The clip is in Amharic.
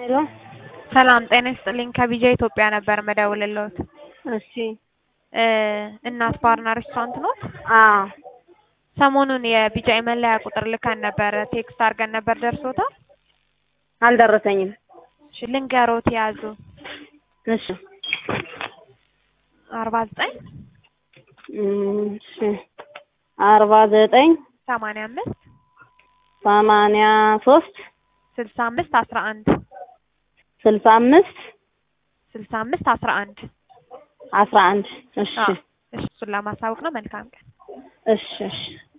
ሄሎ ሰላም ጤና ይስጥልኝ። ከቢጃ ኢትዮጵያ ነበር መደውልልዎት። እሺ እ እናት ባርና ሬስቶራንት ኖት? አዎ ሰሞኑን የቢጃ የመለያ ቁጥር ልከን ነበር፣ ቴክስት አድርገን ነበር። ደርሶታል? አልደረሰኝም። እሺ ልንገሮት፣ ያዙ እሺ አርባ ዘጠኝ እሺ አርባ ዘጠኝ ሰማንያ አምስት ሰማንያ ሶስት ስልሳ አምስት አስራ አንድ ስልሳ አምስት ስልሳ አምስት አስራ አንድ አስራ አንድ እሺ አዎ፣ እሺ እሱን ለማሳወቅ ነው። መልካም ቀን። እሺ እሺ